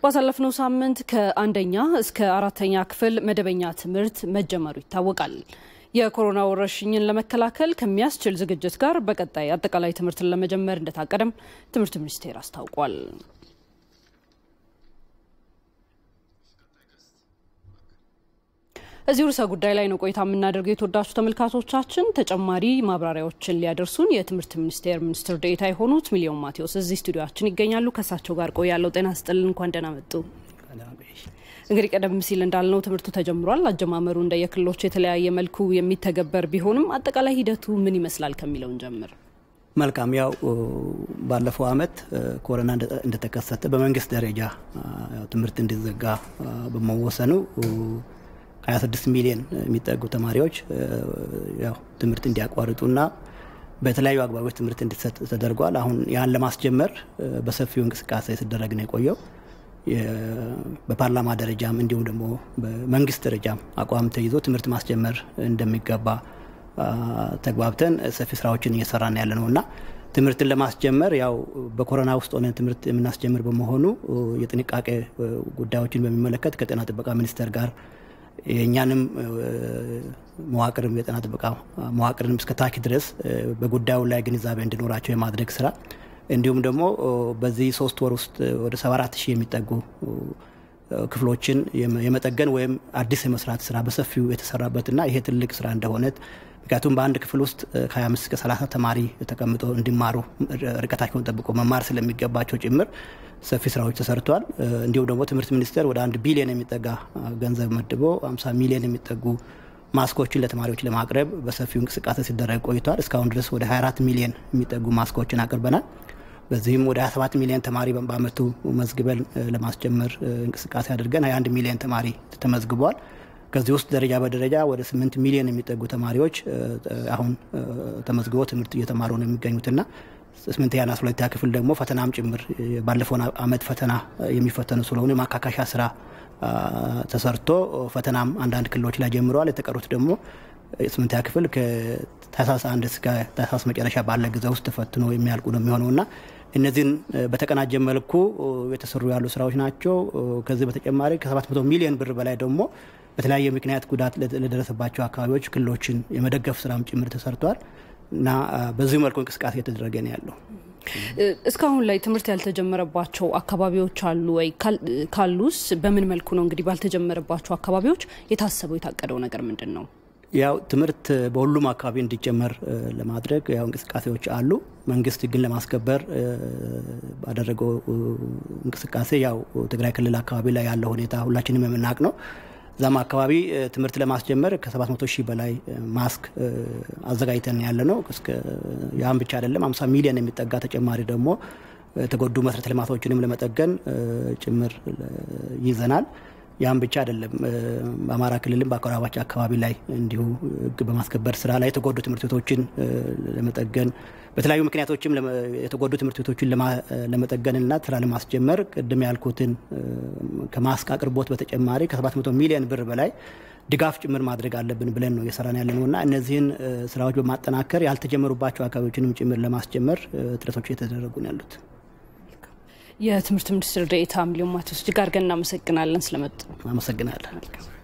ባሳለፍነው ሳምንት ከአንደኛ እስከ አራተኛ ክፍል መደበኛ ትምህርት መጀመሩ ይታወቃል። የኮሮና ወረርሽኝን ለመከላከል ከሚያስችል ዝግጅት ጋር በቀጣይ አጠቃላይ ትምህርትን ለመጀመር እንደታቀደም ትምህርት ሚኒስቴር አስታውቋል። እዚህ ርዕሰ ጉዳይ ላይ ነው ቆይታ የምናደርገው። የተወዳችሁ ተመልካቾቻችን ተጨማሪ ማብራሪያዎችን ሊያደርሱን የትምህርት ሚኒስቴር ሚኒስትር ዴኤታ የሆኑት ሚሊዮን ማቴዎስ እዚህ ስቱዲዮችን ይገኛሉ። ከእሳቸው ጋር ቆያለው። ጤና ስጥልን፣ እንኳን ደህና መጡ። እንግዲህ ቀደም ሲል እንዳልነው ትምህርቱ ተጀምሯል። አጀማመሩ እንደ የክልሎች የተለያየ መልኩ የሚተገበር ቢሆንም አጠቃላይ ሂደቱ ምን ይመስላል ከሚለውን ጀምር። መልካም። ያው ባለፈው ዓመት ኮሮና እንደተከሰተ በመንግስት ደረጃ ትምህርት እንዲዘጋ በመወሰኑ 26 ሚሊዮን የሚጠጉ ተማሪዎች ያው ትምህርት እንዲያቋርጡና በተለያዩ አግባቦች ትምህርት እንዲሰጥ ተደርጓል። አሁን ያን ለማስጀመር በሰፊው እንቅስቃሴ ሲደረግ ነው የቆየው። በፓርላማ ደረጃም እንዲሁም ደግሞ በመንግስት ደረጃም አቋም ተይዞ ትምህርት ማስጀመር እንደሚገባ ተግባብተን ሰፊ ስራዎችን እየሰራን ያለ ነው እና ትምህርትን ለማስጀመር ያው በኮሮና ውስጥ ሆነን ትምህርት የምናስጀምር በመሆኑ የጥንቃቄ ጉዳዮችን በሚመለከት ከጤና ጥበቃ ሚኒስቴር ጋር የእኛንም መዋቅርም የጤና ጥበቃ መዋቅርንም እስከ ታች ድረስ በጉዳዩ ላይ ግንዛቤ እንዲኖራቸው የማድረግ ስራ እንዲሁም ደግሞ በዚህ ሶስት ወር ውስጥ ወደ 74 ሺህ የሚጠጉ ክፍሎችን የመጠገን ወይም አዲስ የመስራት ስራ በሰፊው የተሰራበትና ይሄ ትልቅ ስራ እንደሆነ ምክንያቱም በአንድ ክፍል ውስጥ ከ25 እስከ 30 ተማሪ ተቀምጦ እንዲማሩ ርቀታቸውን ጠብቆ መማር ስለሚገባቸው ጭምር ሰፊ ስራዎች ተሰርተዋል። እንዲሁም ደግሞ ትምህርት ሚኒስቴር ወደ አንድ ቢሊዮን የሚጠጋ ገንዘብ መድቦ 50 ሚሊዮን የሚጠጉ ማስኮችን ለተማሪዎች ለማቅረብ በሰፊው እንቅስቃሴ ሲደረግ ቆይቷል። እስካሁን ድረስ ወደ 24 ሚሊዮን የሚጠጉ ማስኮችን አቅርበናል። በዚህም ወደ 27 ሚሊዮን ተማሪ በአመቱ መዝግበን ለማስጀመር እንቅስቃሴ አድርገን 21 ሚሊዮን ተማሪ ተመዝግቧል። ከዚህ ውስጥ ደረጃ በደረጃ ወደ 8 ሚሊዮን የሚጠጉ ተማሪዎች አሁን ተመዝግበው ትምህርት እየተማሩ ነው የሚገኙትና ስምንተኛና አስራ ሁለተኛ ክፍል ደግሞ ፈተናም ጭምር ባለፈው አመት ፈተና የሚፈተኑ ስለሆኑ የማካካሻ ስራ ተሰርቶ ፈተናም አንዳንድ ክልሎች ላይ ጀምረዋል። የተቀሩት ደግሞ ስምንተኛ ክፍል ከታህሳስ አንድ እስከ ታህሳስ መጨረሻ ባለ ጊዜ ውስጥ ተፈትኖ የሚያልቁ ነው የሚሆነውና እነዚህን በተቀናጀ መልኩ የተሰሩ ያሉ ስራዎች ናቸው። ከዚህ በተጨማሪ ከ700 ሚሊዮን ብር በላይ ደግሞ በተለያየ ምክንያት ጉዳት ለደረሰባቸው አካባቢዎች ክልሎችን የመደገፍ ስራም ጭምር ተሰርቷል እና በዚሁ መልኩ እንቅስቃሴ እየተደረገ ነው ያለው። እስካሁን ላይ ትምህርት ያልተጀመረባቸው አካባቢዎች አሉ ወይ? ካሉስ በምን መልኩ ነው? እንግዲህ ባልተጀመረባቸው አካባቢዎች የታሰበው የታቀደው ነገር ምንድን ነው? ያው ትምህርት በሁሉም አካባቢ እንዲጀመር ለማድረግ ያው እንቅስቃሴዎች አሉ። መንግስት ግን ለማስከበር ባደረገው እንቅስቃሴ ያው ትግራይ ክልል አካባቢ ላይ ያለው ሁኔታ ሁላችንም የምናውቅ ነው። እዛም አካባቢ ትምህርት ለማስጀመር ከ700 ሺህ በላይ ማስክ አዘጋጅተን ያለ ነው። ያም ብቻ አይደለም 50 ሚሊዮን የሚጠጋ ተጨማሪ ደግሞ የተጎዱ መሰረተ ልማቶችንም ለመጠገን ጭምር ይዘናል። ያም ብቻ አይደለም። በአማራ ክልልም በአጎራባች አካባቢ ላይ እንዲሁ ሕግ በማስከበር ስራ ላይ የተጎዱ ትምህርት ቤቶችን ለመጠገን በተለያዩ ምክንያቶችም የተጎዱ ትምህርት ቤቶችን ለመጠገንና ስራ ለማስጀመር ቅድም ያልኩትን ከማስክ አቅርቦት በተጨማሪ ከ700 ሚሊዮን ብር በላይ ድጋፍ ጭምር ማድረግ አለብን ብለን ነው እየሰራን ያለ ነው እና እነዚህን ስራዎች በማጠናከር ያልተጀመሩባቸው አካባቢዎችንም ጭምር ለማስጀመር ጥረቶች እየተደረጉ ነው ያሉት። የትምህርት ሚኒስትር ዴኤታ ሚሊዮን ማቴዎስ እጅግ አድርገን እናመሰግናለን ስለመጡ። አመሰግናለን።